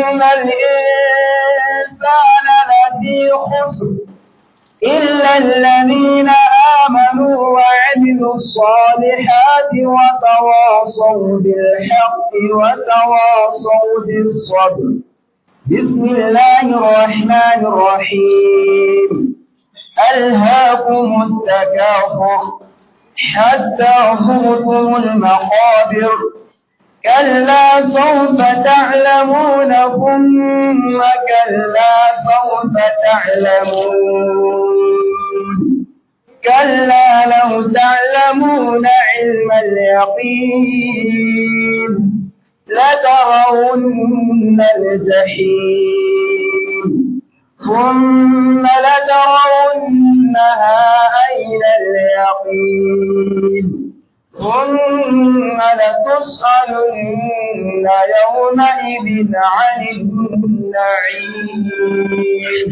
الإنسان لفي خسر إلا الذين آمنوا وعملوا الصالحات وتواصوا بالحق وتواصوا بالصبر بسم الله الرحمن الرحيم ألهاكم التكاثر حتى زرتم المقابر كلا سوف تعلمون ثم كلا سوف تعلمون كلا لو تعلمون علم اليقين لترون الجحيم ثم لترونها عين اليقين ثم لتسألن يومئذ عن النعيم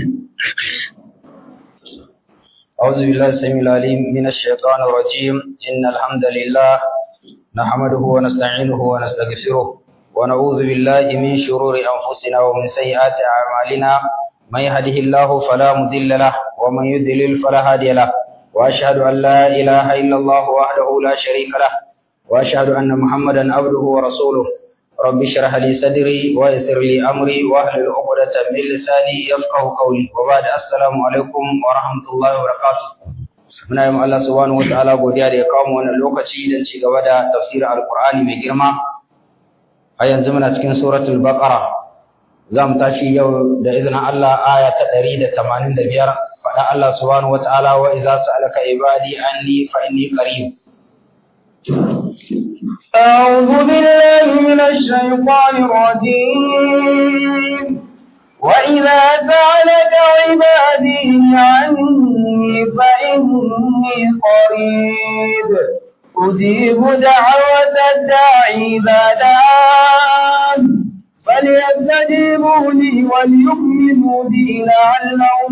أعوذ بالله السميع العليم من الشيطان الرجيم إن الحمد لله نحمده ونستعينه ونستغفره ونعوذ بالله من شرور أنفسنا ومن سيئات أعمالنا من يهده الله فلا مضل له ومن يضلل فلا هادي له وأشهد أن لا إله إلا الله وحده لا شريك له وأشهد أن محمدا عبده ورسوله رب اشرح لي صدري ويسر لي أمري واحلل عقدة من لساني يفقه قولي وبعد السلام عليكم ورحمة الله وبركاته muna yi Allah subhanahu wataala godiya da ya kawo mu wannan lokaci don ci gaba da tafsirin alkur'ani mai girma a yanzu muna cikin suratul baqara za mu tashi yau da izinin Allah aya ta ɗari da tamanin da biyar faɗa Allah subhanahu wataala wa iza sa'alaka ibadi anni fa inni qarib أعوذ بالله من الشيطان الرجيم وإذا سألك عبادي عني فإني قريب أجيب دعوة الداعي إذا دعان فليستجيبوا لي وليؤمنوا بي لعلهم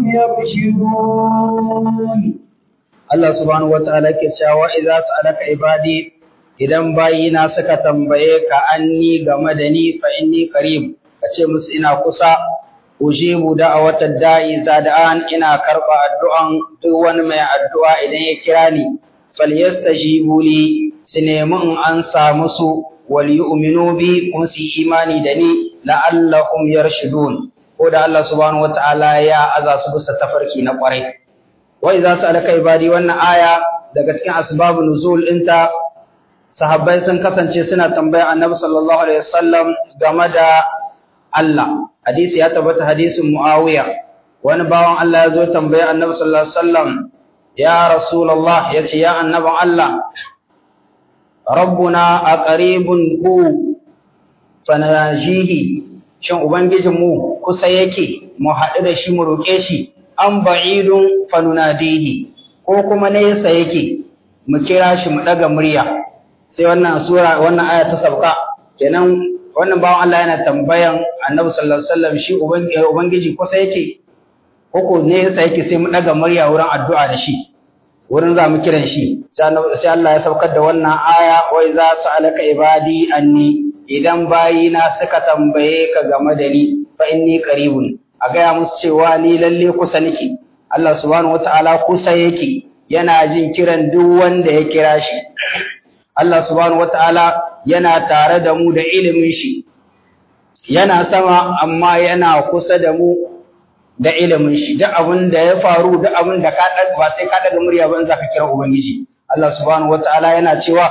يرشدون Allah subhanahu wataala ke cewa idza sa'alaka ibadi idan bayina suka tambaye ka anni game da ni fa inni qarib kace musu ina kusa ujibu da'awatad da'i zada'an ina karba addu'an duk wani mai addu'a idan ya kira ni falyastajibu li su nemi in ansa musu wal yu'minu bi kuma su imani da ni la'allahum yarshudun ko da Allah subhanahu wata'ala ya aza su bisa tafarki na kwarai wa idza sa'alaka ibadi wannan aya daga cikin asbabun nuzul ɗinta sahabbai sun kasance suna tambaya annabi sallallahu alaihi wasallam game da Allah hadisi ya tabbata hadisin Muawiya wani bawan Allah ya zo tambaya annabi sallallahu alaihi wasallam ya rasulullah yace ya annabin Allah rabbuna aqribun hu fanajihi shin ubangijin mu kusa yake mu haɗu da shi mu roƙe shi an ba'idun fanunadihi ko kuma nesa yake mu kira shi mu ɗaga murya sai wannan sura wannan aya ta sauka kenan wannan bawan Allah yana tambayan Annabi sallallahu alaihi wasallam shi ubangiji kusa yake ko ko nesa yake sai mu ɗaga murya wurin addu'a da shi wurin za mu kiran shi sai Allah ya saukar da wannan aya wai za su alaka ibadi anni idan bayina suka tambaye ka game da ni fa inni qaribun a gaya musu cewa ni lalle kusa nake Allah subhanahu wataala kusa yake yana jin kiran duk wanda ya kira shi Allah subhanahu wataala yana tare da mu da ilimin shi yana sama amma yana kusa da mu da ilimin shi duk abin da ya faru duk abin da ka ba sai ka daga murya ba in zaka kira ubangiji Allah subhanahu wataala yana cewa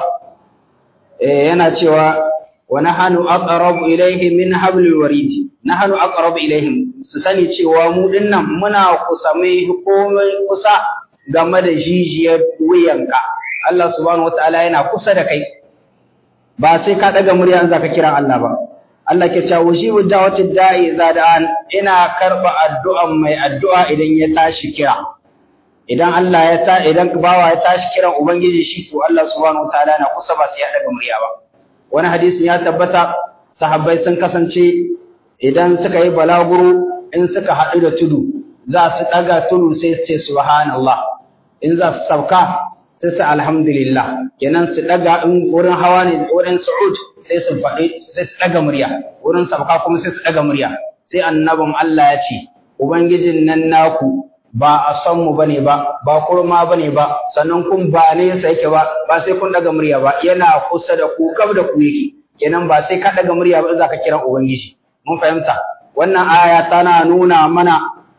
eh yana cewa wa nahnu aqrabu ilayhi min hablil warid nahnu aqrabu ilayhim su sani cewa mu dinnan muna kusa mai komai kusa game da jijiyar wuyanka Allah subhanahu wataala yana kusa da kai ba sai ka daga murya in zaka kira Allah ba Allah ke cewa wujibu da'watid da'i zada'an ina karba addu'an mai addu'a idan ya tashi kira idan Allah ya ta idan bawa ya tashi kiran ubangiji shi to Allah subhanahu wataala na kusa ba sai ya daga murya ba wani hadisin ya tabbata sahabbai sun kasance idan suka yi balaguro in suka haɗu da tudu za su ɗaga tudu sai su ce subhanallah in za su sauka sai su alhamdulillah kenan su daga in wurin hawa ne wurin su'ud sai su faɗi sai su daga murya wurin sabka kuma sai su daga murya sai annabin Allah ya ce ubangijin nan naku ba a san mu bane ba ba kurma bane ba sannan kun ba ne sa yake ba ba sai kun daga murya ba yana kusa da ku kab da ku yake kenan ba sai ka daga murya ba za ka kira ubangiji mun fahimta wannan aya tana nuna mana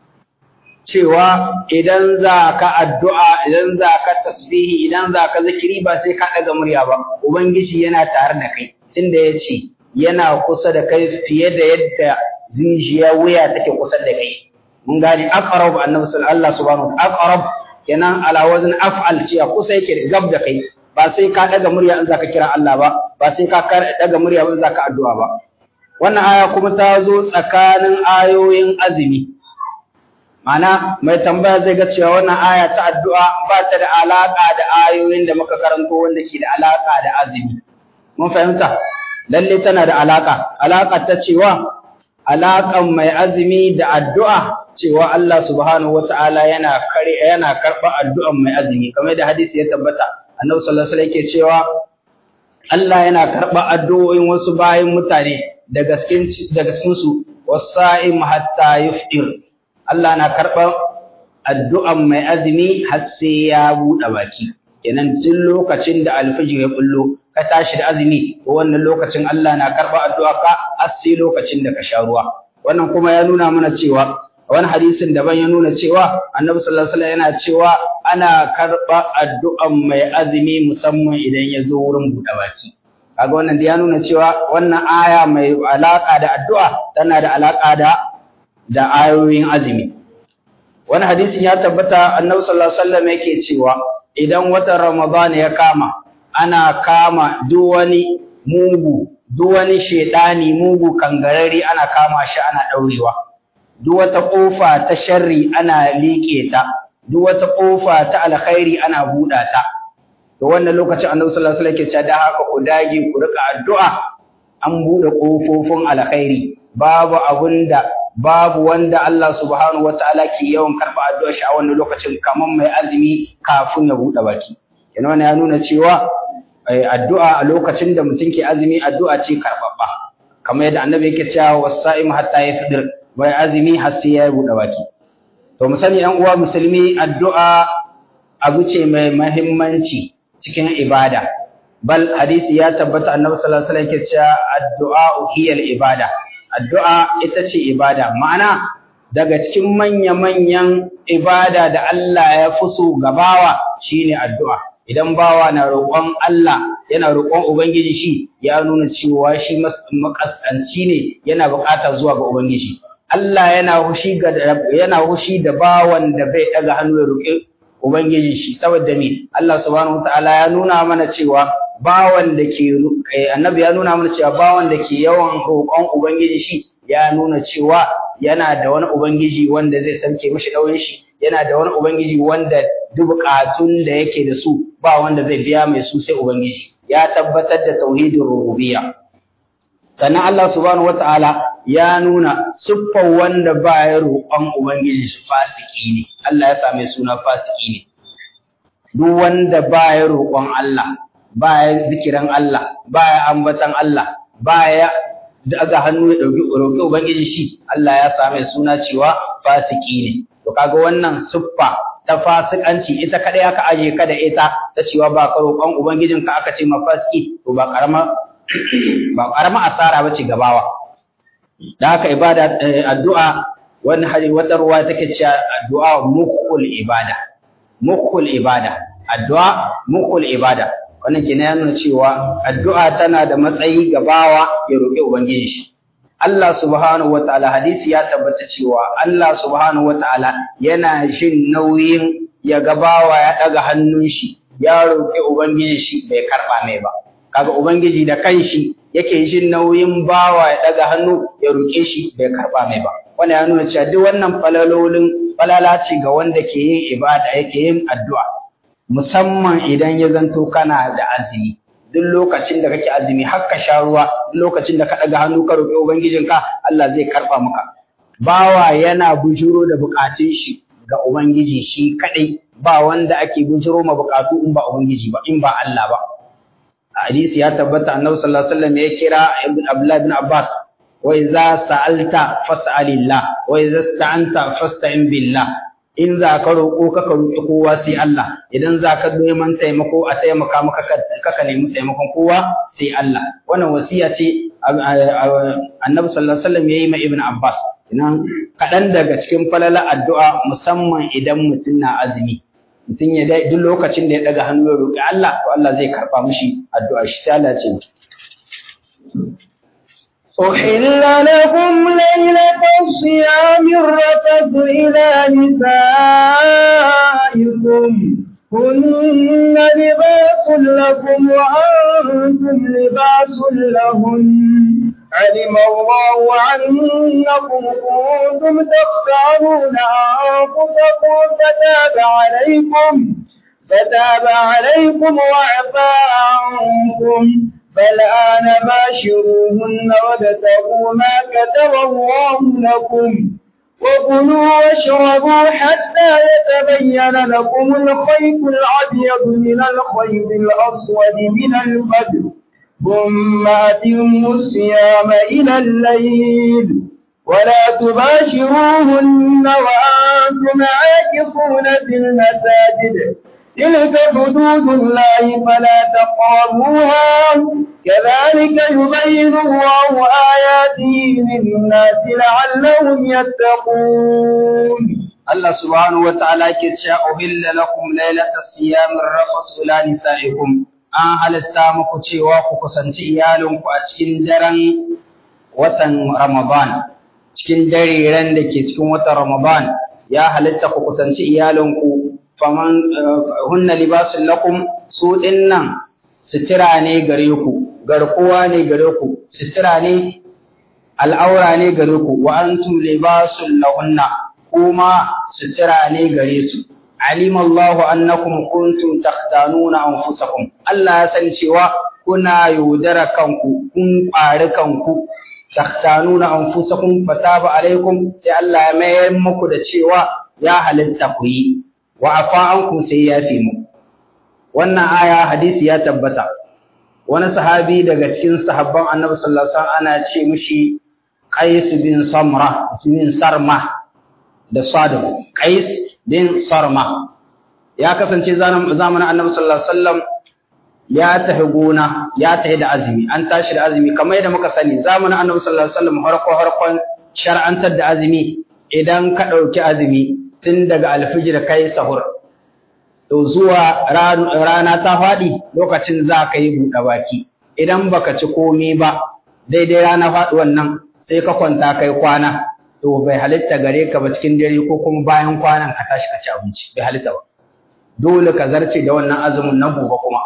cewa idan za ka addu'a idan za ka tasbihi idan za ka zikiri ba sai ka daga murya ba ubangiji yana tare da kai tunda ya ce yana kusa da kai fiye da yadda zinjiya wuya take kusa da kai mun gane aqrab annabi sallallahu subhanahu wa aqrab kenan ala wazn af'al ce kusa yake gab da kai ba sai ka daga murya in zaka kira Allah ba ba sai ka daga murya in zaka addu'a ba wannan aya kuma ta zo tsakanin ayoyin azumi Mana mai tambaya zai ga cewa wannan aya ta addu'a ba ta da alaka da ayoyin da muka karanto wanda ke da alaka da azumi mun fahimta lalle tana da alaka alaka ta cewa alaƙan mai azumi da addu'a cewa Allah subhanahu wata'ala yana kare yana karɓar addu'an mai azumi kamar da hadisi ya tabbata annabi sallallahu alaihi wasallam yake cewa Allah yana karɓar addu'o'in wasu bayin mutane daga cikin daga cikin su wasa'im hatta yufṭir Allah na karɓar addu'an mai azumi har sai ya buɗe baki kenan tun lokacin da alfijir ya bullo ka tashi da azumi ko wannan lokacin Allah na karɓa addu'a ka har sai lokacin da ka sha ruwa wannan kuma ya nuna mana cewa wani hadisin daban ya nuna cewa annabi sallallahu alaihi wasallam yana cewa ana karɓa addu'an mai azumi musamman idan ya zo wurin buɗe baki kaga wannan da ya nuna cewa wannan aya mai alaka da addu'a tana da alaka da da ayoyin azumi wani hadisin ya tabbata annabi sallallahu alaihi wasallam yake cewa idan watan ramadan ya kama ana kama duk wani mugu duk wani shedani mugu kangarari ana kama shi ana daurewa duk wata kofa ta sharri ana liƙe ta duk wata kofa ta alkhairi ana buɗa ta to wannan lokacin annabi sallallahu alaihi wasallam yake cewa da haka ku dage ku rika addu'a an buɗe kofofin alkhairi babu abunda babu wanda Allah subhanahu wataala ke yawan karɓa addu'ar shi a wannan lokacin kamar mai azumi kafin ya buɗe baki yana wannan ya nuna cewa addu'a a lokacin da mutum ke azumi addu'a ce karɓaɓɓa kamar yadda annabi yake cewa wasa'im hatta yafdir mai azumi har sai ya buɗe baki to mu sani ɗan uwa musulmi addu'a abu ce mai muhimmanci cikin ibada bal hadisi ya tabbata annabi sallallahu alaihi wasallam yake cewa addu'a hiyal ibada addu'a ita ce ibada ma'ana daga cikin manya-manyan ibada da Allah ya fi so gabawa shine addu'a idan bawa na roƙon Allah yana roƙon ubangiji shi ya nuna cewa shi makaskanci ne yana buƙata zuwa ga ubangiji Allah yana hushi ga yana hushi da bawan da bai daga hannu ya roƙi ubangiji shi saboda me Allah subhanahu wataala ya nuna mana cewa bawan da ke annabi ya nuna mana cewa bawan da ke yawan roƙon ubangiji shi ya nuna cewa yana da wani ubangiji wanda zai sauke mishi ɗaurin shi yana da wani ubangiji wanda duk buƙatun da yake da su ba wanda zai biya mai su sai ubangiji ya tabbatar da tauhidin rububiyya sannan Allah subhanahu wataala ya nuna siffar wanda ba ya roƙon ubangiji shi fasiki ne Allah ya same suna fasiki ne duk wanda ba ya roƙon Allah ba ya zikiran Allah ba ya ambatan Allah ba ya daga hannu ya ɗauki roƙi ubangiji shi Allah ya same suna cewa fasiki ne to kaga wannan siffa ta fasikanci ita kadai aka aje ka da ita ta cewa ba ka roƙon ubangijinka aka ce ma fasiki to ba karama ba karama asara bace gabawa da haka ibada addu'a wani hari wata ruwa take cewa addu'a mukhul ibada mukhul ibada addu'a mukhul ibada wannan kenan ya nuna cewa addu'a tana da matsayi gabawa ya roƙi ubangiji shi Allah subhanahu wataala hadisi ya tabbata cewa Allah subhanahu wataala yana shin nauyin ya gabawa ya daga hannun shi ya roƙi ubangiji shi bai karba mai ba kaga ubangiji da kanshi yake jin nauyin bawa ya daga hannu ya roƙe shi bai karba mai ba wannan ya nuna cewa duk wannan falalolin falala ce ga wanda ke yin ibada yake yin addu'a musamman idan ya zanto kana da azumi duk lokacin da kake azumi har ka sha ruwa duk lokacin da ka daga hannu ka roƙi ubangijinka Allah zai karba maka bawa yana bujuro da bukatun shi ga ubangiji shi kadai ba wanda ake bujiro ma bukatu in ba ubangiji ba in ba Allah ba hadisi ya tabbata annabi sallallahu alaihi wasallam ya kira ibn abdullah ibn abbas wa idza sa'alta fas'alillah wa idza ista'anta fasta'in billah in za ka roƙo ka ka roƙi kowa sai Allah idan za ka neman taimako a taimaka maka ka ka nemi taimakon kowa sai Allah wannan wasiya ce annabi sallallahu alaihi wasallam yayi ma ibn abbas idan kaɗan daga cikin falala addu'a musamman idan mutum na azumi mutum ya dai duk lokacin da ya daga hannu ya roƙi Allah to Allah zai karɓa mishi addu'a shi sai Allah ce أحل لكم ليلة الصيام الرفث إلى نسائكم هن لباس لكم وأنتم لباس لهن علم الله عنكم كنتم تختارون أنفسكم فتاب عليكم فتاب عليكم وعفى عنكم فالآن باشروهن وابتغوا ما كتب الله لكم وكلوا واشربوا حتى يتبين لكم الخيط الأبيض من الخيط الأسود من الفجر ثم أتموا الصيام إلى الليل ولا تباشروهن وأنتم عاكفون في المساجد تلك حدود الله فلا تقربوها كذلك يبين الله آياته للناس لعلهم يتقون الله سبحانه وتعالى كتشاء أهل لكم ليلة الصيام الرفص إلى نسائكم an halitta muku cewa ku kusanci iyalinku a cikin daren watan Ramadan cikin dariren da ke cikin watan Ramadan ya halitta ku kusanci iyalinku faman hunna libasun lakum su dinnan sutura ne gare ku garkuwa ne gare ku sutura ne al'aura ne gare ku wa antum libasun lahunna kuma sutura ne gare su alim Allahu annakum kuntum takhtanuna anfusakum Allah ya san cewa kuna yaudara kanku kun ƙwari kanku takhtanuna anfusakum fataba alaikum sai Allah ya mayar muku da cewa ya halitta ku yi wa afa ankum sai ya fi mu wannan aya hadisi ya tabbata wani sahabi daga cikin sahabban Annabi sallallahu alaihi wasallam ana ce mishi Qais bin Samra bin Sarma da Sadam Qais bin Sarma ya kasance zamanin Annabi sallallahu alaihi wasallam ya tafi gona ya tafi da azumi an tashi da azumi kamar yadda muka sani zamanin Annabi sallallahu alaihi wasallam harko harkon shar'antar da azumi idan ka ɗauki azumi tun daga alfijir kai sahur to zuwa rana ta faɗi lokacin za ka yi buɗe baki idan baka ci komi ba daidai rana faɗuwan nan sai ka kwanta kai kwana to bai halitta gare ka ba cikin dare ko kuma bayan kwanan ka tashi ka ci abinci bai halitta ba dole ka zarce da wannan azumin na gobe kuma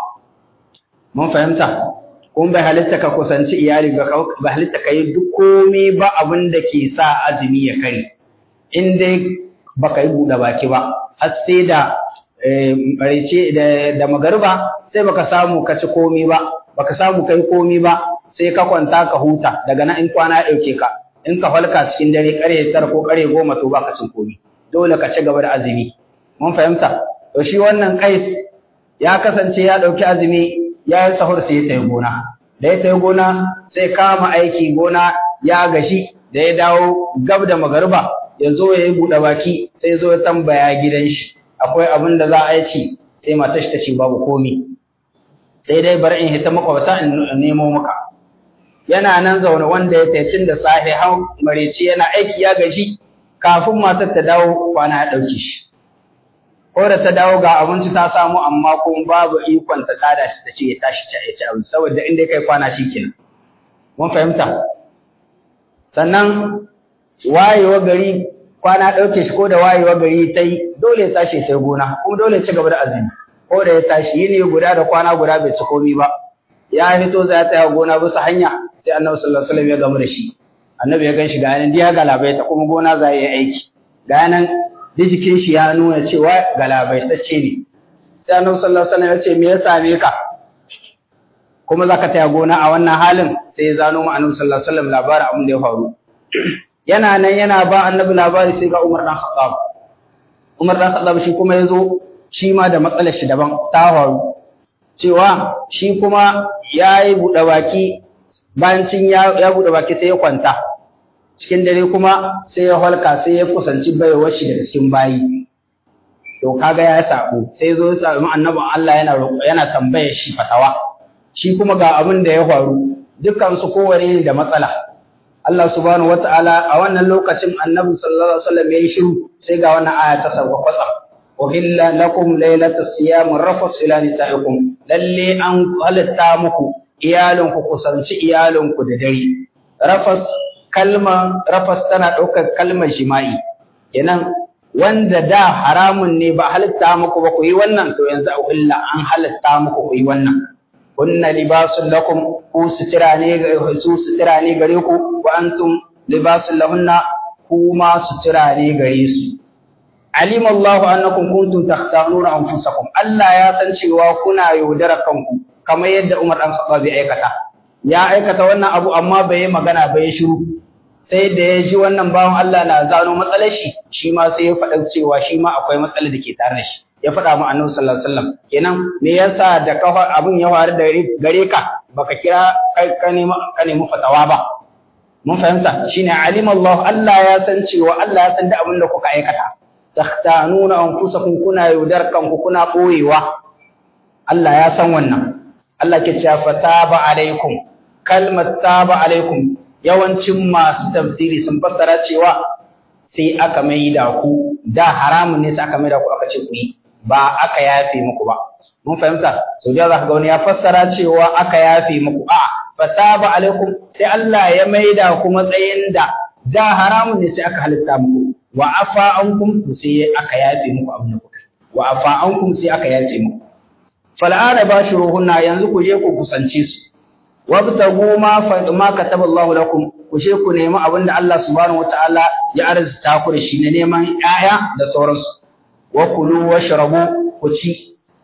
mun fahimta kuma bai halitta ka kusanci iyali ba bai halitta ka yi duk komai ba abin da ke sa azumi ya kare in dai baka yi buɗe baki ba har sai da marice da magariba sai baka samu ka ci komai ba baka samu kai komai ba sai ka kwanta ka huta daga nan in kwana ya ɗauke ka in ka falka cikin dare ƙarfe tara ko ƙarfe goma to baka cin komai dole ka ci gaba da azumi mun fahimta to shi wannan kais ya kasance ya ɗauki azumi ya yi sahur sai ya tafi gona da ya tafi gona sai kama aiki gona ya gashi da ya dawo gab da magariba ya zo ya yi buɗe baki sai zo ya tambaya gidan shi akwai abin da za a yi ci sai matar shi ta ce babu komi sai dai bari in hita makwabta in nemo maka yana nan zaune wanda ya taicin da safe har mareci yana aiki ya gaji kafin matar ta dawo kwana ya ɗauki shi ko da ta dawo ga abinci ta samu amma kuma babu ikon ta tada shi ta ce ya tashi ta ci abinci saboda inda kai kwana shi kenan mun fahimta sannan wayewa gari kwana ɗauke shi ko da wayewa gari ta yi dole ya tashi sai gona kuma dole ya ci gaba da azumi ko da ya tashi yini guda da kwana guda bai ci komi ba ya fito za ta tsaya gona bisa hanya sai annabi sallallahu alaihi wasallam ya gamu da shi annabi ya gan shi ga yanan diya galabaita kuma gona za yi aiki ga yanan da jikin shi ya nuna cewa galabaitacce ne sai annabi sallallahu alaihi wasallam ya ce me ya same ka kuma za ka taya gona a wannan halin sai ya zano ma annabi sallallahu alaihi wasallam labarin abin da ya faru yana nan yana ba annabi labari sai ga Umar dan Khattab Umar dan Khattab shi kuma yazo shi ma da matsalar shi daban ta faru cewa shi kuma ya yi buɗe baki bayan cin ya buɗe baki sai ya kwanta cikin dare kuma sai ya halka sai ya kusanci baiwar shi daga cikin bayi to kaga ya sabo sai zo ya sami annabin Allah yana yana tambayar shi fatawa shi kuma ga abin da ya faru dukkan su kowane da matsala Allah subhanahu wataala a wannan lokacin annabi sallallahu alaihi wasallam ya yi shiru sai ga wannan aya ta sauka kwatsa uhilla lakum laylata siyam rafas ila nisaikum lalle an halatta muku iyalinku kusanci iyalinku da dare rafas kalma rafas tana ɗaukar kalmar jima'i kenan wanda da haramun ne ba halitta muku ba ku yi wannan to yanzu a illa an halitta muku ku yi wannan kunna libasun lakum ku sutura ne su sutura ne gare ku wa antum libasun lahunna kuma sutura ne gare su alim Allahu annakum kuntum takhtanuna anfusakum Allah ya san cewa kuna yaudara kanku kamar yadda Umar dan Khattab ya aikata ya aikata wannan abu amma bai yi magana ba ya shiru sai da ya ji wannan bawan Allah na zano matsalar shi shi ma sai ya faɗa cewa shi ma akwai matsalar da ke tare da shi ya faɗa mu annabi sallallahu alaihi wasallam kenan me yasa da kafa abin ya faru da gare ka baka kira kai ka nemi ka nemi fatawa ba mun fahimta shine alim Allah Allah ya san cewa Allah ya san da abin da kuka aikata takhtanuna anfusakum kuna yaudar kanku kuna boyewa Allah ya san wannan Allah ke cewa fataba alaikum kalmat taba alaikum yawancin masu tafsiri sun fassara cewa sai aka mai da ku da haramun ne sai aka mai da ku aka ce ku yi ba aka yafe muku ba mun fahimta sau da zaka ga wani ya fassara cewa aka yafe muku a fataba alaikum sai Allah ya mai da ku matsayin da da haramun ne sai aka halitta muku wa afa ankum to sai aka yafe muku abin da kuka wa afa ankum sai aka yafe muku fal'ana bashiruhunna yanzu ku je ku kusance su wabtagu ma ma kataba Allahu lakum ku je ku nemi abin da Allah subhanahu wataala ya arzuta ku da shi na neman 'ya'ya da sauransu wa kulu washrabu ku ci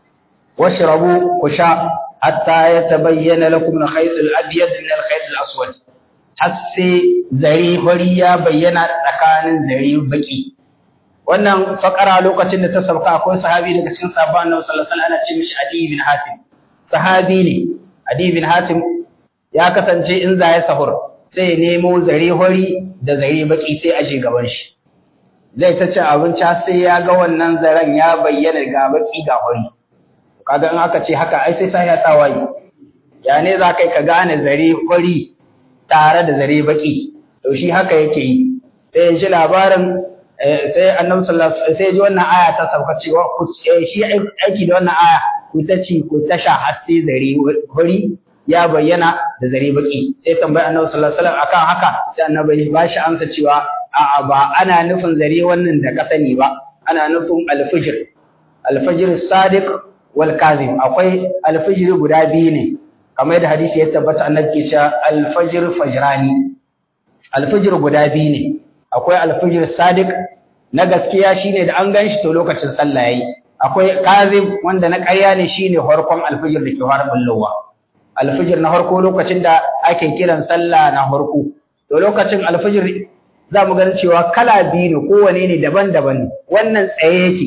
washrabu ku sha hatta yatabayyana lakum al-khayt al-abyad min al-khayt al-aswad har sai zare fari ya bayyana tsakanin zare baki wannan fakara lokacin da ta sauka akwai sahabi daga cikin sahabban Annabi sallallahu alaihi wasallam ana ce mishi Adi bin Hatim sahabi ne Adi bin Hatim ya kasance in za ya sahur sai ya nemo zare hori da zare baki sai a je gaban shi zai ta ci abinci sai ya ga wannan zaren ya bayyana ga baki ga hori kaga in aka ce haka ai sai sai ya tawaye ya ne za kai ka gane zare hori tare da zare baki to shi haka yake yi sai ya ji labarin sai annabi sallallahu alaihi wasallam sai ji wannan aya ta sauka cewa ku shi aiki da wannan aya ku ta ci ku ta sha har sai zare hori ya bayyana da zare baki sai tambayi annabi sallallahu alaihi wasallam akan haka sai annabi ba shi amsa cewa a'a ba ana nufin zare wannan da ka sani ba ana nufin alfijir alfijir sadiq wal kazim akwai alfijir guda biyu ne kamar da hadisi ya tabbata annabi ke cewa alfajir fajrani alfijir guda biyu ne akwai alfijir sadiq na gaskiya shine da an ganshi to lokacin sallah yayi akwai kazim wanda na ƙarya ne shine farkon alfijir da ke fara bullowa alfijir na farko lokacin da ake kiran sallah na farko to lokacin alfijir za mu gani cewa kala biyu ne kowane ne daban-daban ne wannan tsaye yake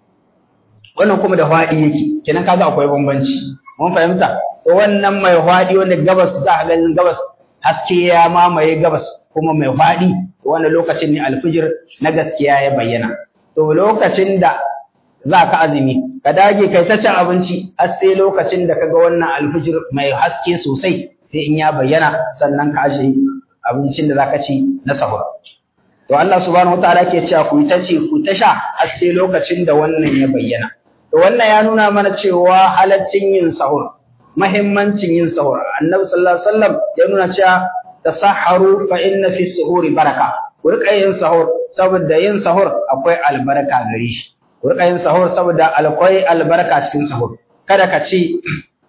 wannan kuma da faɗi yake kenan kaga akwai bambanci mun fahimta to wannan mai faɗi wanda gabas za a ganin gabas haske ya mamaye gabas kuma mai faɗi wannan lokacin ne alfijir na gaskiya ya bayyana to lokacin da za ka azumi ka dage kai ta cin abinci har sai lokacin da kaga wannan alfijir mai haske sosai sai in ya bayyana sannan ka aje abincin da zaka ci na sahur to Allah subhanahu wataala ke cewa ku ta ci ku ta sha har sai lokacin da wannan ya bayyana to wannan ya nuna mana cewa halaccin yin sahur muhimmancin yin sahur annabi sallallahu alaihi wasallam ya nuna cewa tasahharu fa inna fi suhuri baraka ku rika yin sahur saboda yin sahur akwai albarka gare shi ku rika yin sahur saboda akwai albarka cikin sahur kada ka ci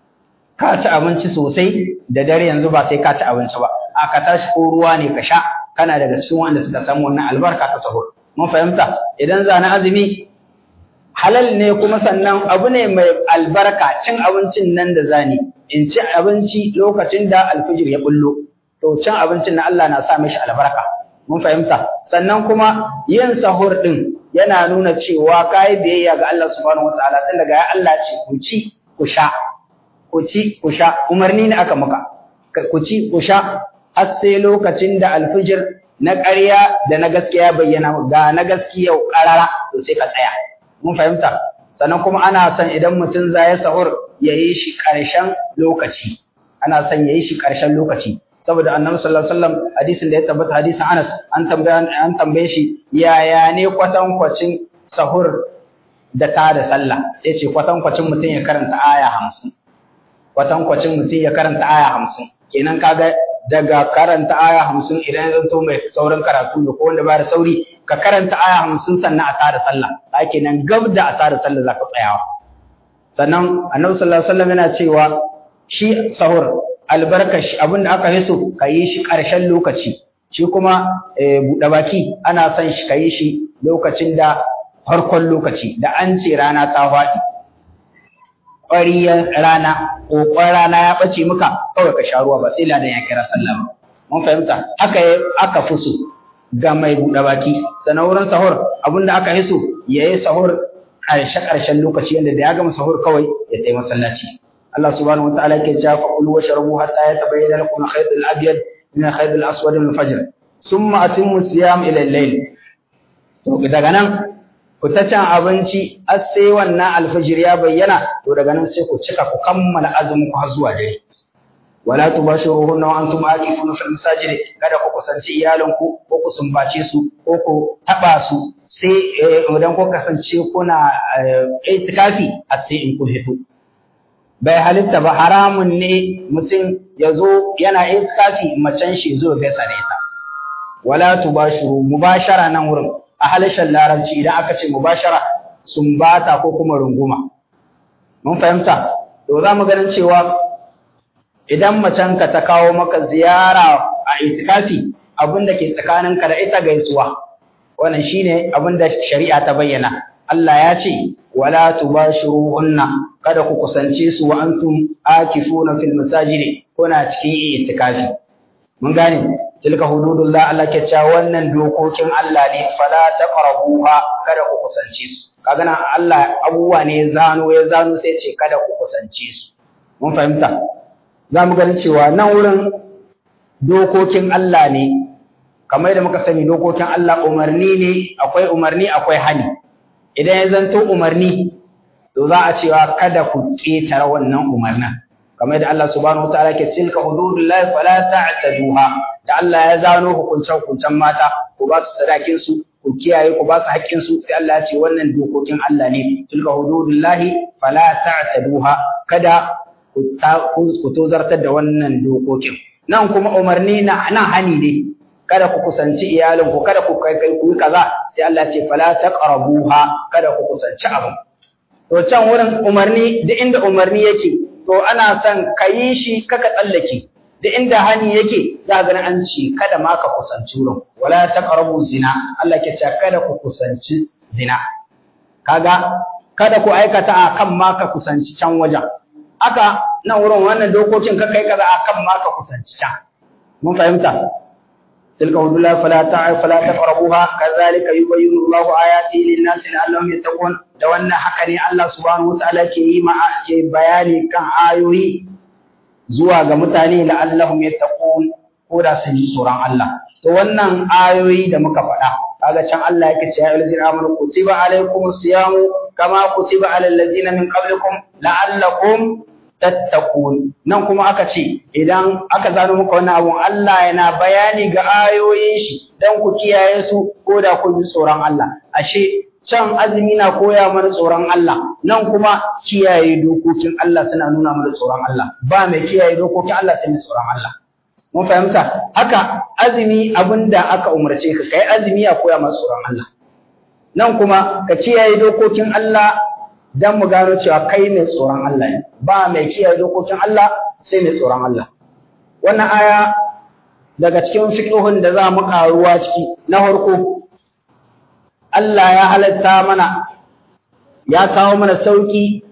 ka ci abinci sosai da dare yanzu ba sai ka ci abinci ba a ka tashi ko ruwa ne ka sha kana daga cikin wanda suka samu wannan albarka ta sahur mun fahimta idan zana azumi halal ne kuma sannan abu ne mai albarka cin abincin nan da zani in ci abinci lokacin da alfijir ya bullo to cin abincin na Allah na sa mishi albarka mun fahimta sannan kuma yin sahur din yana nuna cewa kai biyayya ga Allah subhanahu wataala tun daga ya Allah ce ku ci ku sha ku ci ku sha umarni ne aka maka ku ci ku sha har sai lokacin da alfijir na ƙarya da na gaskiya bayyana ga na gaskiya ƙarara to sai ka tsaya mun fahimta sannan kuma ana son idan mutum za ya sahur ya yi shi ƙarshen lokaci ana son ya yi shi ƙarshen lokaci saboda annabi sallallahu alaihi wasallam hadisin da ya tabbata hadisin Anas an tambaye an tambaye shi yaya ne kwatankwacin sahur da ta da sallah sai ce kwatankwacin mutum ya karanta aya 50 kwatankwacin mutum ya karanta aya 50 kenan kaga daga karanta aya 50 idan ya zanto mai saurin karatu da ko wanda ba da sauri ka karanta aya 50 sannan a tada sallah ka kenan gab da a tada sallah zaka tsayawa sannan annabi sallallahu alaihi wasallam yana cewa shi sahur albarkashi abinda aka yi so ka yi shi ƙarshen lokaci shi kuma buɗe baki ana son shi ka yi shi lokacin da farkon lokaci da an ce rana ta faɗi ƙwariyar rana ƙoƙon rana ya ɓace maka kawai ka sha ruwa ba sai ladan ya kira sallah ba mun fahimta haka aka fi so ga mai buɗe baki sannan wurin sahur abinda aka yi so ya yi sahur ƙarshe-ƙarshen lokaci yadda da ya gama sahur kawai ya tafi masallaci Allah subhanahu wataala yake cewa fa kulu washrabu hatta yatabayyana lakum al-khayt al-abyad min al-khayt al-aswad min al-fajr thumma atimmu siyam ila al-layl to daga nan ku ta cin abinci har sai wannan alfajir ya bayyana to daga nan sai ku cika ku kammala azumin ku har zuwa dare wala tubashiruhunna wa antum aqifuna fil masajid kada ku kusanci iyalanku ko ku sumbace su ko ku taba su sai idan ku kasance kuna itikafi har sai in kun hito bai halitta ba haramun ne mutum ya zo yana itikafi macen shi zo gaisa da ita wala tubashiru mubashara nan wurin a halishan larabci idan aka ce mubashara sumbata ko kuma runguma mun fahimta to za mu ganin cewa idan macenka ta kawo maka ziyara a itikafi abin da ke tsakaninka da ita gaisuwa wannan shine abin da shari'a ta bayyana Allah ya ce wala tubashiruhunna kada ku kusance su wa antum akifuna fil masajidi kuna cikin itikafi mun gane tilka hududullah Allah ke cewa wannan dokokin Allah ne fala taqrabuha kada ku kusance su kaga nan Allah abubuwa ne ya zano ya zano sai ce kada ku kusance su mun fahimta za mu gani cewa nan wurin dokokin Allah ne kamar da muka sani dokokin Allah umarni ne akwai umarni akwai hani idan ya zanto umarni to za a cewa kada ku ƙetare wannan umarnin kamar da Allah subhanahu wataala ke tilka hududullahi fala ta'taduha da Allah ya zano hukuncen hukuncen mata ku ba su sadakin su ku kiyaye ku ba su haƙƙin su sai Allah ya ce wannan dokokin Allah ne tilka hududullahi fala ta'taduha kada ku tozartar da wannan dokokin nan kuma umarni na nan hani ne kada ku kusanci iyalinku kada ku kai kai ku kaza sai Allah ce fala taqrabuha kada ku kusanci abu to can wurin umarni da inda umarni yake to ana son ka yi shi kaka tsallake da inda hani yake za ga an ce kada ma ka kusanci wurin wala taqrabu zina Allah ke ce kada ku kusanci zina kaga kada ku aikata akan ma ka kusanci can wajen aka nan wurin wannan dokokin ka kai kaza akan ma ka kusanci can mun fahimta tilka hudullahi fala ta'a fala taqrabuha kadhalika yubayyinu Allahu ayati lin-nasi la'allahum yattaqun da wannan haka ne Allah subhanahu wataala ke yi ma ke bayani kan ayoyi zuwa ga mutane la'allahum yattaqun ko da sun ji tsoron Allah to wannan ayoyi da muka faɗa kaga can Allah yake cewa ya allazina amanu kutiba alaykumus siyamu kama kutiba alal ladzina min qablikum la'allakum tattaqun nan kuma aka ce idan aka zano muka wannan abun Allah yana bayani ga ayoyin shi dan ku kiyaye su ko da kun ji tsoron Allah ashe can azumi na koya mana tsoron Allah nan kuma kiyaye dokokin Allah suna nuna mana tsoron Allah ba mai kiyaye dokokin Allah sai mai tsoron Allah mun fahimta haka azumi abinda aka umarce ka kai azumi ya koya mana tsoron Allah nan kuma ka kiyaye dokokin Allah dan mu gano cewa kai mai tsoron Allah ne ba mai kiyaye dokokin Allah sai mai tsoron Allah wannan aya daga cikin fiqhun da za mu karuwa ciki na farko Allah ya halatta mana ya kawo mana sauki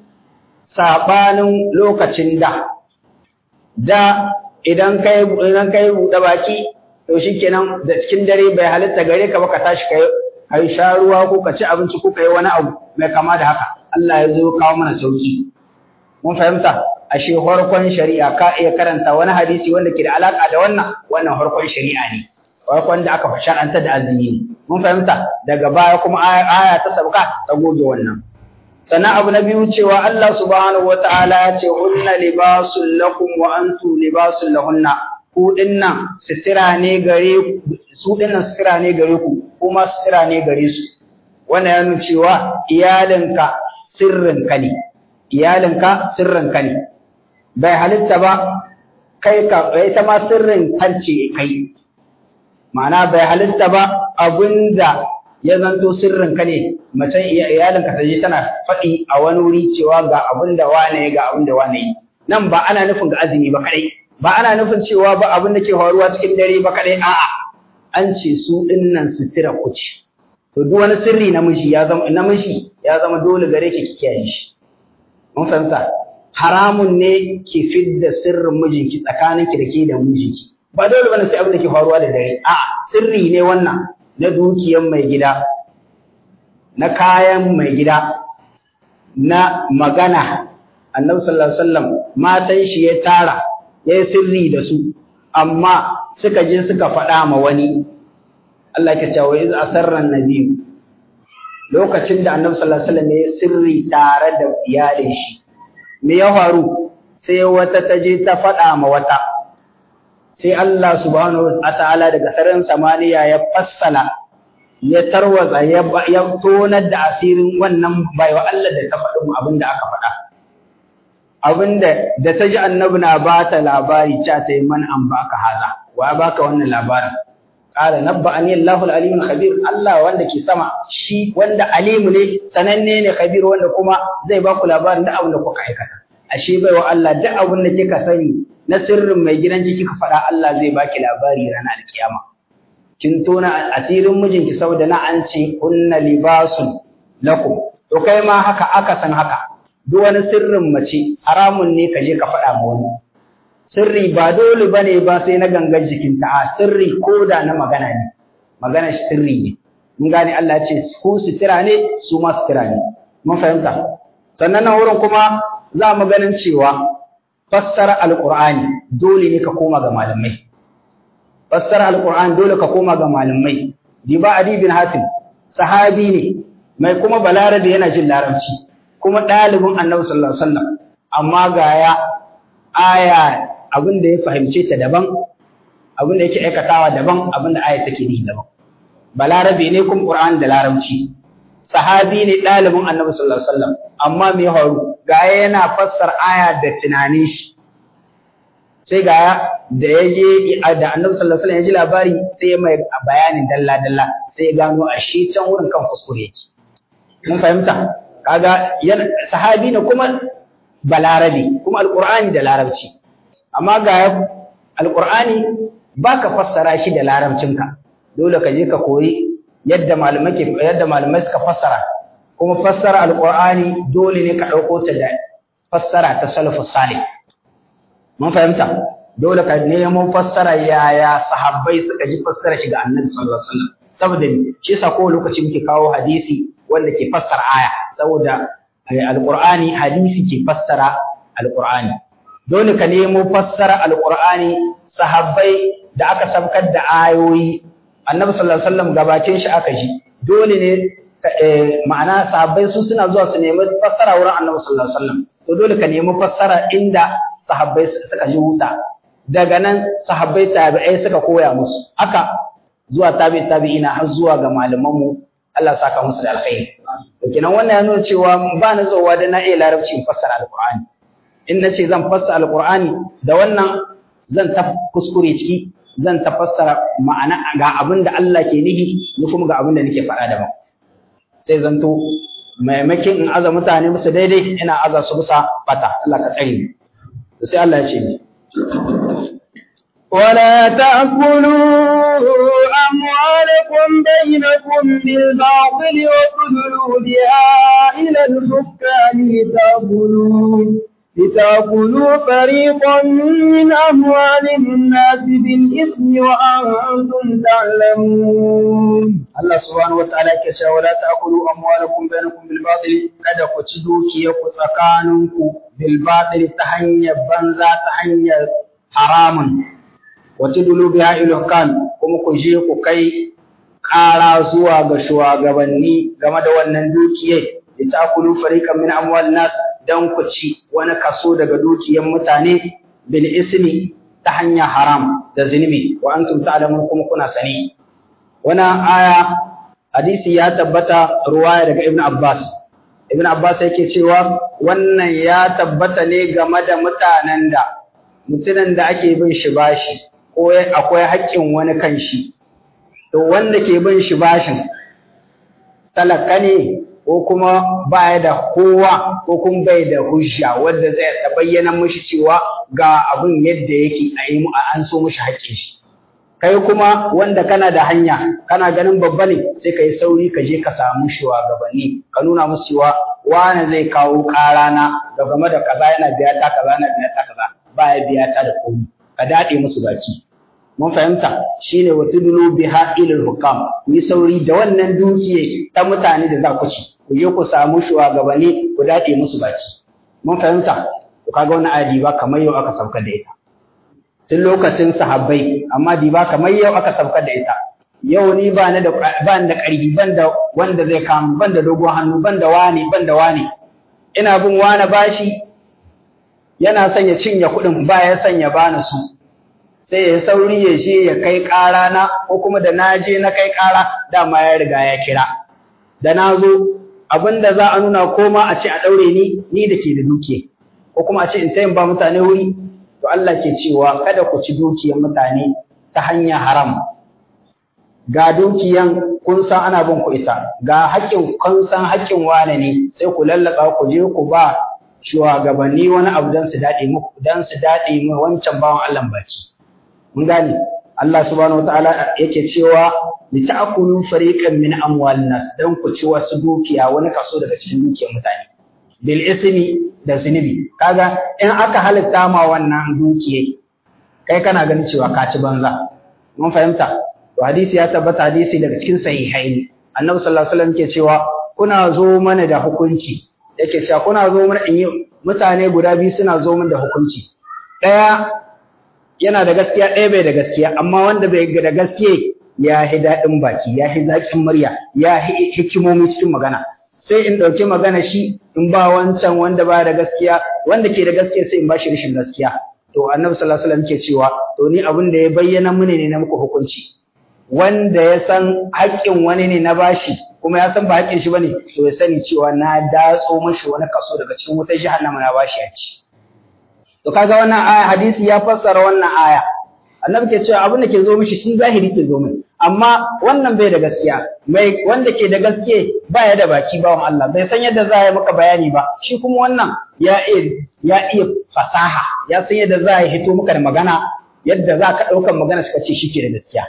sabanin lokacin da da idan kai idan kai buɗe baki to shikenan da cikin dare bai halitta gare ka ba ka tashi kai kai sha ruwa ko ka ci abinci ko ka yi wani abu mai kama da haka Allah ya zo kawo mana sauki mun fahimta ashe farkon shari'a ka iya karanta wani hadisi wanda ke da alaka da wannan wannan farkon shari'a ne farkon da aka shar'anta da azumi ne mun fahimta daga baya kuma aya ta sabka ta goge wannan sannan abu na biyu cewa Allah subhanahu wataala ya ce hunna libasul lakum wa antum libasul lahunna ku dinnan sitira ne gare su dinnan sitira ne gare ku kuma sitira ne gare su wannan ya nuna cewa iyalinka sirrinka ne iyalinka sirrinka ne bai halitta ba kai ka ita ma sirrin kance kai ma'ana bai halitta ba abinda ya zanto sirrinka ne mace iyalinka ta je tana faɗi a wani wuri cewa ga abinda wane ga abinda wane yi nan ba ana nufin ga azumi ba kadai ba ana nufin cewa ba abin da ke faruwa cikin dare ba kadai a'a an ce su dinnan sutura kuci to duk wani sirri namiji ya zama namiji ya zama dole gare ki ki kiyaye shi mun fahimta haramun ne ki fidda sirrin mijinki tsakaninki da ke da mijinki ba dole bane sai abin da ke faruwa da dare a sirri ne wannan na dukiyar mai gida na kayan mai gida na magana annabi sallallahu alaihi wasallam matan shi ya tara ya yi sirri da su amma suka je suka faɗa ma wani Allah ke cewa iz asarran nabi lokacin da annabi sallallahu alaihi wasallam ya sirri tare da iyalin shi me ya faru sai wata ta je ta faɗa ma wata sai Allah subhanahu wataala daga sararin samaniya ya fassala ya tarwatsa ya tonar da asirin wannan baiwa Allah da ta faɗi mu abin da aka faɗa abinda da ta ji annabi na ba ta labari cha ta yi man an baka haza wa baka wannan labarin qala nabba'ani Allahu al-alim khabir Allah wanda ke sama shi wanda alimu ne sananne ne khabir wanda kuma zai baku labarin da abin da kuka aikata ashe bai wa Allah duk abin da kika sani na sirrin mai gidan ki kika faɗa Allah zai baki labari ranar alkiyama kin tona asirin mijinki saboda na an ce kunna libasun lakum to kai ma haka aka san haka duk wani sirrin mace haramun ne ka je ka faɗa ma wani sirri ba dole bane ba sai na gangan jikinta a sirri ko da na magana ne magana shi sirri ne mun gane Allah ya ce ku sutura ne su ma sutura ne mun fahimta sannan nan wurin kuma za mu ganin cewa fassara alqur'ani dole ne ka koma ga malamai fassara alqur'ani dole ka koma ga malamai diba adi bin hatim sahabi ne mai kuma balarabe yana jin larabci kuma ɗalibin annabi sallallahu alaihi wasallam amma ga ya aya abin da ya fahimce ta daban abin da yake aikatawa daban abin da aya take ni daban balarabe ne kuma qur'ani da larabci sahabi ne ɗalibin annabi sallallahu alaihi wasallam amma me ya faru ga yana fassar aya da tunanin shi sai ga da ya je da annabi sallallahu alaihi wasallam ya ji labari sai mai bayanin dalla dalla sai ya gano ashe can wurin kan kuskure yake mun fahimta kaga sahabi ne kuma balarabi kuma alqur'ani da larabci amma ga alqur'ani baka fassara shi da larabcinka dole ka je ka koyi yadda malamai ke yadda malamai suka fassara kuma fassara alqur'ani dole ne ka dauko ta da fassara ta salafus salih mun fahimta dole ka nemo fassara yaya sahabbai suka ji fassara shi ga annabi sallallahu alaihi wasallam saboda shi yasa ko lokaci muke kawo hadisi wanda ke fassara aya saboda alqur'ani hadisi ke fassara alqur'ani dole ka nemo fassara alqur'ani sahabbai da aka sabkar da ayoyi annabi sallallahu alaihi wasallam gabatin shi aka ji dole ne ma'ana sahabbai su suna zuwa su nemi fassara wurin annabi sallallahu alaihi wasallam to dole ka nemi fassara inda sahabbai suka ji huta daga nan sahabbai tabi'ai suka koya musu haka zuwa tabi tabi'ina har zuwa ga malamanmu Allah saka musu da alkhairi to kenan wannan ya nuna cewa ba na zowa da na iya larabci in fassara alqur'ani in nace zan fassara alqur'ani da wannan zan ta kuskure ciki zan ta fassara ma'ana ga abin da Allah ke nihi ni kuma ga abin da nake faɗa daban sai zanto maimakin in aza mutane musu daidai ina aza su bisa fata Allah ka tsare ni sai Allah ya ce ni ولا تأكلوا أموالكم بينكم بالباطل وتدلوا بها إلى الحكام لتأكلوا لتأكلوا فريقا من أموال الناس بالإثم وأنتم تعلمون Allah subhanahu wa ta'ala yake cewa wala ta'kulu amwalakum bainakum bil batil kada ku ci dukiyarku tsakaninku bil batil ta hanyar banza ta hanyar haramun wa tudlu biha ila kan kuma ku je ku kai ƙara zuwa ga shugabanni game da wannan dukiyar litakulu fariqan min amwal nas dan ku ci wani kaso daga dukiyar mutane bil ismi ta hanyar haram da zunubi wa antum ta'lamun kuma kuna sani wannan aya hadisi ya tabbata ruwaya daga ibn abbas ibn abbas yake cewa wannan ya tabbata ne game da mutanen da mutumin da ake bin shi bashi ko akwai haƙƙin wani kan shi to wanda ke bin shi bashin talaka ne ko kuma baya da kowa ko kuma bai da hujja wanda zai ta bayyana mishi cewa ga abin yadda yake a yi an so mishi haƙƙin shi kai kuma wanda kana da hanya kana ganin babba ne sai ka yi sauri ka je ka samu shugabanni ka nuna musu cewa wane zai kawo ƙarana da game da kaza yana biya ta kaza yana biya ta kaza baya biya ta da komai ka daɗe musu baki mun fahimta shine wa tudlu biha ila hukam ni sauri da wannan dukiye ta mutane da za ku ci ku je ku samu shugabanni ku daɗe musu baki mun fahimta to kaga wannan adi ba kamar yau aka sauka da ita tun lokacin sahabbai amma di ba kamar yau aka sauka da ita yau ni ba ni da ba ni da ƙarfi ban da wanda zai kama ban da dogon hannu ban da wani ban da wani ina bin wani bashi yana son ya cinye kuɗin ba ya son ya bani su sai ya sauri ya je ya kai ƙara na ko kuma da na je na kai ƙara dama ya riga ya kira da na zo abinda za a nuna ko ma a ce a ɗaure ni ni da ke da duke ko kuma a ce in tayin ba mutane wuri to Allah ke cewa kada ku ci dukiyar mutane ta hanyar haram ga dukiyan kun san ana bin ku ita ga haƙƙin kun san haƙƙin wane ne sai ku lallaka ku je ku ba shugabanni wani abu dan su dade muku dan su dade mu wancan bawan Allah baki mun gane Allah subhanahu wataala yake cewa li ta'kulu fariqan min amwalin nas dan ku ci wasu dukiya wani kaso daga cikin dukiyar mutane bil ismi da zunubi kaga in aka halitta ma wannan dukiye kai kana ganin cewa ka ci banza mun fahimta to hadisi ya tabbata hadisi daga cikin sahihaini annabi sallallahu alaihi wasallam ke cewa kuna zo mana da hukunci yake cewa kuna zo mana in yi mutane guda biyu suna zo mana da hukunci ɗaya yana da gaskiya ɗaya bai da gaskiya amma wanda bai da gaskiya ya hi daɗin baki ya hi zaƙin murya ya hi hikimomi cikin magana sai in ɗauki magana shi in ba wancan wanda ba da gaskiya wanda ke da gaskiya sai in ba shi rashin gaskiya to annabi sallallahu alaihi wasallam ke cewa to ni abin da ya bayyana mini ne na muku hukunci wanda ya san haƙƙin wani ne na bashi kuma ya san ba haƙƙin shi bane to ya sani cewa na datso mashi wani kaso daga cikin wutar jahannama na bashi ya ci to kaga wannan aya hadisi ya fassara wannan aya annabi ke cewa abin da ke zo mishi shi zahiri ke zo mai amma wannan bai da gaskiya mai wanda ke da gaske ba ya da baki bawan Allah bai san yadda za a yi maka bayani ba shi kuma wannan ya iya ya iya fasaha ya san yadda za a hito maka da magana yadda za ka ɗaukar magana suka ce shi ke da gaskiya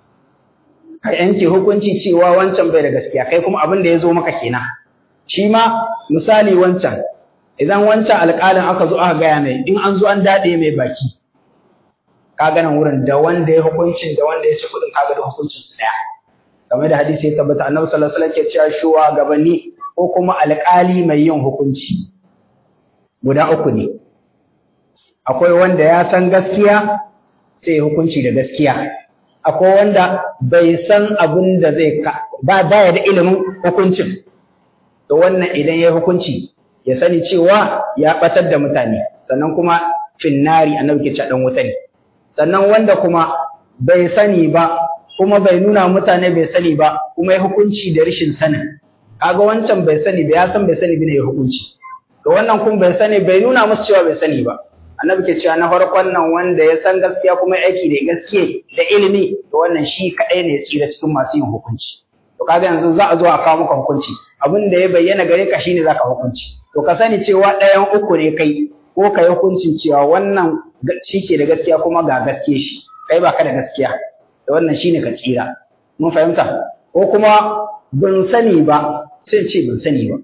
ka yanke hukunci cewa wancan bai da gaskiya kai kuma abin da ya zo maka kenan shi ma misali wancan idan wancan alƙalin aka zo aka gaya mai in an zo an daɗe mai baki ka nan wurin da wanda ya hukuncin da wanda ya ci kuɗin kaga da hukuncin su ɗaya kamar da hadisi ya tabbata annabi sallallahu alaihi wasallam ke cewa shuwa gabanni ko kuma alƙali mai yin hukunci guda uku ne akwai wanda ya san gaskiya sai hukunci da gaskiya akwai wanda bai san abin da zai ba baya da ilimin hukuncin to wannan idan ya hukunci ya sani cewa ya batar da mutane sannan kuma finnari annabi ke cewa dan wuta ne sannan wanda kuma bai sani ba kuma bai nuna mutane bai sani ba kuma ya hukunci da rashin sanin kaga wancan bai sani ba ya san bai sani bane ya hukunci to wannan kuma bai sani bai nuna musu cewa bai sani ba annabi ke cewa na farkon nan wanda ya san gaskiya kuma aiki da gaskiya da ilimi to wannan shi kadai ne tsira cikin masu yin hukunci to kaga yanzu za a zo a kawo maka hukunci abin da ya bayyana gare ka shine zaka hukunci to ka sani cewa ɗayan uku ne kai ko ka yi hukunci cewa wannan shi ke da gaskiya kuma ga gaskiya shi kai baka da gaskiya da wannan shine ka tsira mun fahimta ko kuma ban sani ba sai ce ban sani ba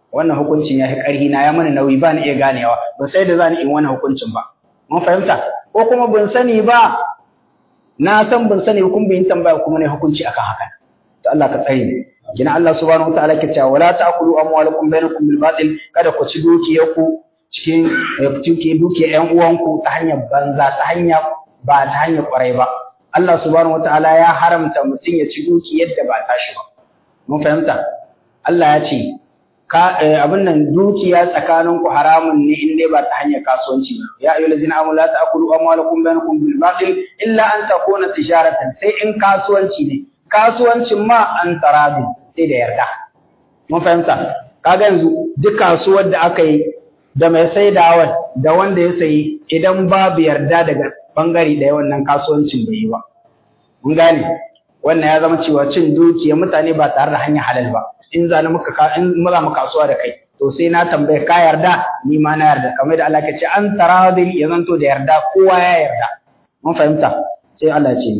wannan hukuncin ya fi ƙarhi na ya mana nauyi ba ni iya ganewa ba sai da za ni in wannan hukuncin ba mun fahimta ko kuma ban sani ba na san ban sani ba kuma bin tambaya kuma ne hukunci akan haka to Allah ka tsare ni kina Allah subhanahu wataala ke cewa wala ta'kulu amwalakum bainakum bil batil kada ku ci dukiyarku cikin cikin dukiyar ƴan uwanku ta hanyar banza ta hanya ba ta hanyar kwarai ba Allah subhanahu wataala ya haramta mutum ya ci dukiyar da ba tashi ba mun fahimta Allah ya ce ka abin nan dukiya tsakanin ku haramun ne in dai ba ta hanyar kasuwanci ba ya ayyuhal ladzina amanu la ta'kulu amwalakum bainakum bil batil illa an takuna tijaratan sai in kasuwanci ne kasuwancin ma an tarabi sai da yarda mun fahimta kaga yanzu duk kasuwar da aka yi da mai saidawa da wanda ya sayi idan babu yarda daga bangare da wannan kasuwancin bai yi ba mun gane wannan ya zama cewa cin dukiya mutane ba tare da hanyar halal ba in za muka in maza mu kasuwa da kai to sai na tambaye ka yarda ni ma na yarda kamar da Allah ke ce an taradin ya zanto da yarda kowa ya yarda mun fahimta sai Allah ce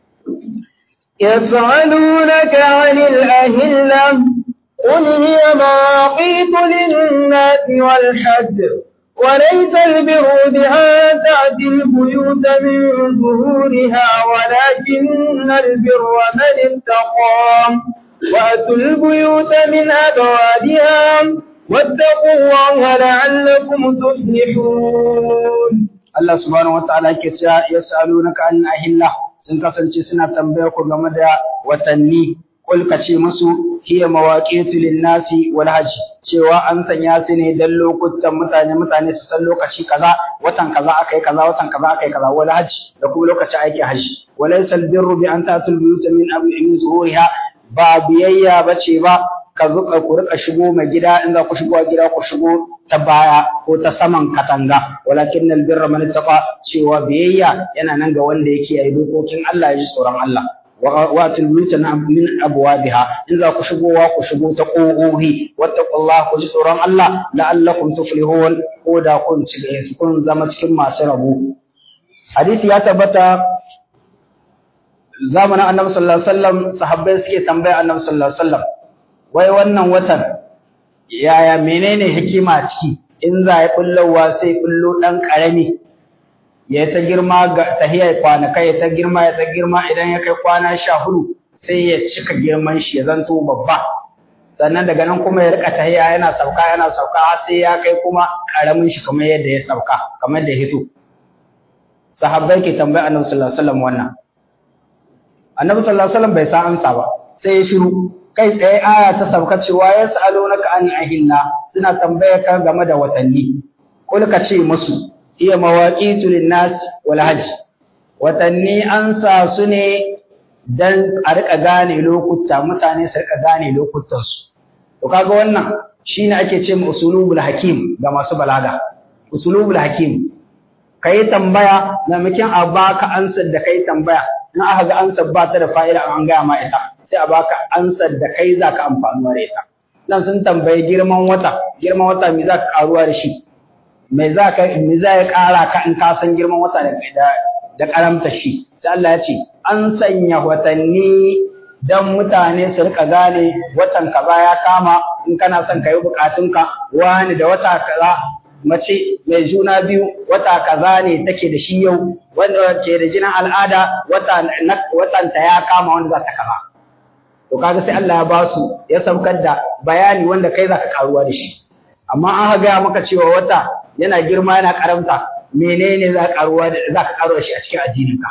يسألونك عن الأهلة قل هي مواقيت للناس والحج وليس البر بها تأتي البيوت من ظهورها ولكن البر من اتقى وأتوا البيوت من أبوابها واتقوا الله لعلكم تفلحون Allah subhanahu wataala yake cewa yas'alunaka an ahillah sun kasance suna tambaya ku game da watanni kul ka ce musu hiya mawaqitu lin-nasi wal hajj cewa an sanya su ne dan lokutan mutane mutane su san lokaci kaza watan kaza akai kaza watan kaza akai kaza wal hajj da kuma lokacin aikin hajji walaysa al-birru bi an ta'tul buyuta min min zuhuriha ba biyayya bace ba ka zuka ku rika shigo mai gida in za ku shigo gida ku shigo ta baya ko ta saman katanga walakin nal birra man ittaqa cewa biyayya yana nan ga wanda yake yi dokokin Allah ya ji tsoron Allah wa atil buyutana min abwabiha in za ku shigowa ku shigo ta kogohi wattaqullaha ku ji tsoron Allah la'allakum tuflihun ko da kun ci kun zama cikin masu rabo hadisi ya tabbata zamanin annabi sallallahu alaihi wasallam sahabbai suke tambaya annabi sallallahu alaihi wasallam wai wannan watan yaya menene hikima ciki in za ya kullowa sai kullo dan karami ya ta girma ga tahiyar kwanaka ya ta girma ya ta girma idan ya kai kwana sha hudu sai ya cika girman shi ya zanto babba sannan daga nan kuma ya rika tahiya yana sauka yana sauka har sai ya kai kuma karamin shi kamar yadda ya sauka kamar da ya hito sahabbai ke tambaya annabi sallallahu alaihi wasallam wannan annabi sallallahu alaihi wasallam bai san amsa ba sai ya shiru kai tsaye aya ta sauka cewa ya sa'alunaka an ahilla suna tambaya ka game da watanni kul ka ce musu iya mawaqitu linnas wal hajj watanni an sa su ne dan a rika gane lokuta mutane su rika gane lokutan su to kaga wannan shine ake ce mu usulubul hakim ga masu balaga usulubul hakim kai tambaya maimakon a baka ansar da kai tambaya in aka ga ansar ba ta da fa'ida an gaya ma ita sai a baka ansar da kai za ka amfanuwa da ita nan sun tambayi girman wata girman wata me za ka karuwa da shi me za ka me za ya kara ka in ka san girman wata da da karamta shi sai Allah ya ce an sanya watanni dan mutane su rika gane watan kaza ya kama in kana son ka yi bukatunka wani da wata kaza mace mai juna biyu wata kaza ne take da shi yau wanda ke da jinin al'ada watan ta ya kama wanda za ta kama to kaga sai Allah ya ba su ya saukar da bayani wanda kai zaka karuwa da shi amma an ga maka cewa wata yana girma yana karamta menene za ka karuwa da za ka karuwa shi a cikin addininka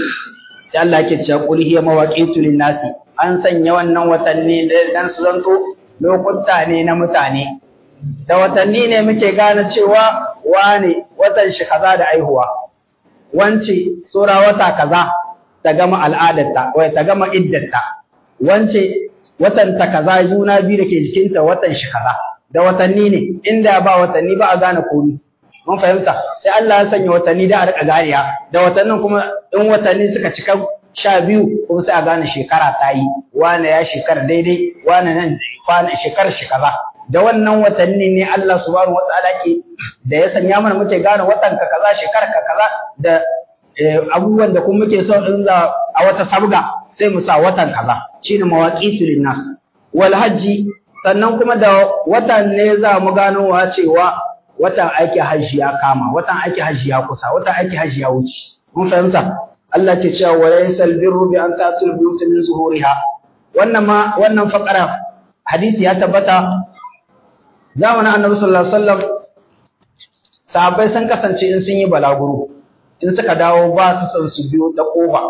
sai Allah yake cewa qul hiya mawaqitu lin-nasi an sanya wannan watanni dan su zanto lokuta ne na mutane da watanni ne muke gane cewa wane watan shi kaza da aihuwa wance tsora wata kaza ta gama al'adarta wai ta gama iddarta wance watan ta kaza juna biyu da ke jikinta watan shi kaza da watanni ne inda ba watanni ba a gane komai mun fahimta sai Allah ya sanya watanni da a rika ganiya da watannin kuma in watanni suka cika sha biyu kuma sai a gane shekara ta yi wane ya shekara daidai wane nan kwana shekarar shi kaza da wannan watanni ne Allah subhanahu wataala ke da ya sanya mana muke gane watan ka kaza shekarar ka kaza da abubuwan da kuma muke so in za a wata sabga sai mu sa watan kaza shine mawaqitu linnas wal hajji sannan kuma da watan ne za mu ganowa cewa watan aiki hajji ya kama watan aiki hajji ya kusa watan aiki hajji ya wuce mun fahimta Allah ke cewa wa laysal birru bi an tasul buyut min zuhuriha wannan ma wannan fakara hadisi ya tabbata zamanin Annabi sallallahu alaihi wasallam sahabbai sun kasance in sun yi balaguro in suka dawo ba su san su biyo ta kofa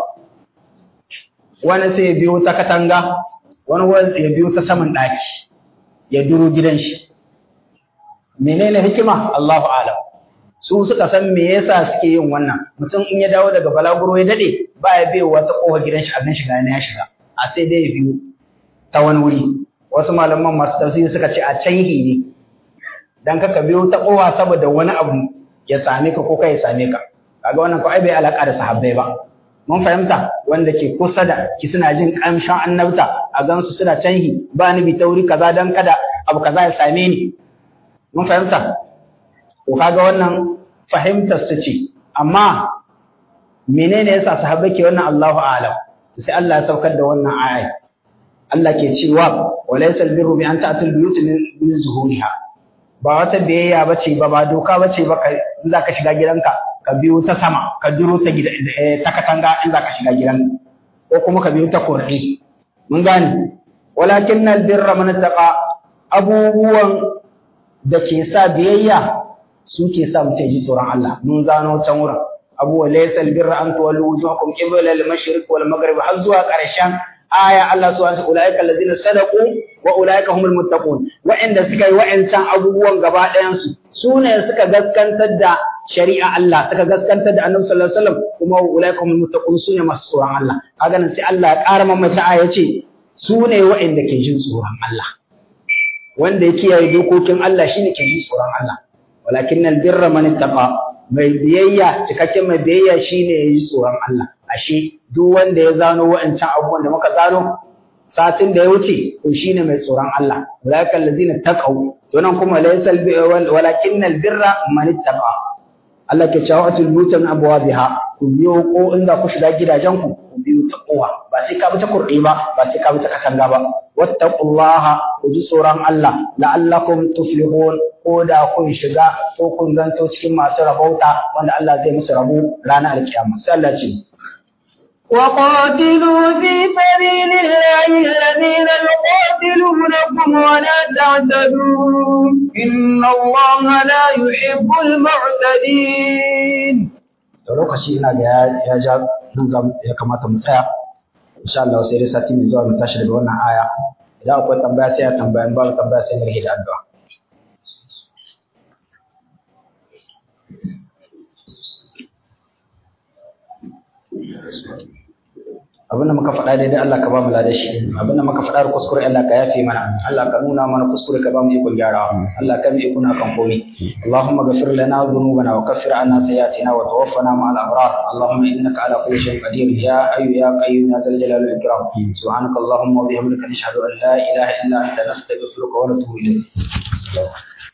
wani sai ya biyo ta katanga wani wani ya biyo ta saman daki ya duro gidan shi menene hikima Allahu a'lam su suka san me yasa suke yin wannan mutum in ya dawo daga balaguro ya dade ba ya biyo wata kofa gidan shi abin shiga ne ya shiga a sai dai ya biyo ta wani wuri wasu malaman masu tafsiri suka ce a canhi ne dan kaka biyo ta kofa saboda wani abu ya same ka ko kai ya same ka kaga wannan ko ai bai alaka da sahabbai ba mun fahimta wanda ke kusa da ki suna jin kamshin annabta a gansu suna canhi ba ni bi tauri kaza dan kada abu kaza ya same ni mun fahimta to kaga wannan fahimtar su ce amma menene yasa sahabbai ke wannan Allahu a'lam sai Allah ya saukar da wannan aya Allah ke cewa walaysa albirru bi an ta'tul buyut min zuhuriha ba wata biyayya bace ba ba doka bace ba in zaka shiga gidanka ka biyo ta sama ka duro ta gida ta katanga in zaka shiga gidanka ko kuma ka biyo ta kurɗi mun gane walakin albirra man taqa abubuwan da ke sa biyayya su ke sa mutum ji tsoron Allah mun zano can wurin abu wa laysa albirra an tuwallu wujuhakum qibla al-mashriq wal maghrib har zuwa ƙarshen aya Allah subhanahu wa ta'ala ulaika allazina sadaqu wa ulaika humul muttaqun wa'anda suka yi wa'ancan abubuwan gaba ɗayan su sune suka gaskantar da shari'a Allah suka gaskantar da Annabi sallallahu alaihi wasallam kuma ulaika humul muttaqun sune masu tsoron Allah kaga nan sai Allah ya ƙara mamata aya ce sune wa'anda ke jin tsoron Allah wanda ya kiyaye dokokin Allah shine ke jin tsoron Allah walakin albirra man ittaqa mai biyayya cikakken mai biyayya shine ya yi tsoron Allah ashe duk wanda ya zano wa'ancan abubuwan da muka zano satin da ya wuce to shine mai tsoron Allah ulaika allazina taqaw to nan kuma laysa walakin albirra man ittaqa Allah ke cewa atul buyutan abwabiha ku biyo ko inda ku shiga gidajen ku ku biyo ta kowa ba sai ka bi ta kurɗi ba ba sai ka bi ta katanga ba wattaqullaha ku ji tsoron Allah la'allakum tuflihun ko da kun shiga ko kun zanto cikin masu rabauta wanda Allah zai musu rabo ranar alkiyama sai Allah ce وقاتلوا في سبيل الله الذين يقاتلونكم ولا تعتدوا إن الله لا يحب المعتدين to lokaci ina ga ya ja nan ya kamata mu tsaya insha Allah sai dai sati mai zuwa mu tashi daga wannan aya idan akwai tambaya sai ya tambaya in babu tambaya sai mu rike da addu'a abinda muka faɗa daidai Allah ka ba mu ladashi abinda muka faɗa da kuskure Allah ka yafe mana Allah ka nuna mana kuskure ka ba mu ikon gyarawa Allah ka mu ikon kan komai Allahumma ghafir lana dhunubana wa kaffir anna sayyi'atina wa tawaffana ma'al abrar Allahumma innaka ala kulli shay'in qadir ya hayyu ya qayyum ya zal jalali wal ikram subhanaka Allahumma wa bihamdika nashhadu an la ilaha illa anta nastaghfiruka wa natubu ilayk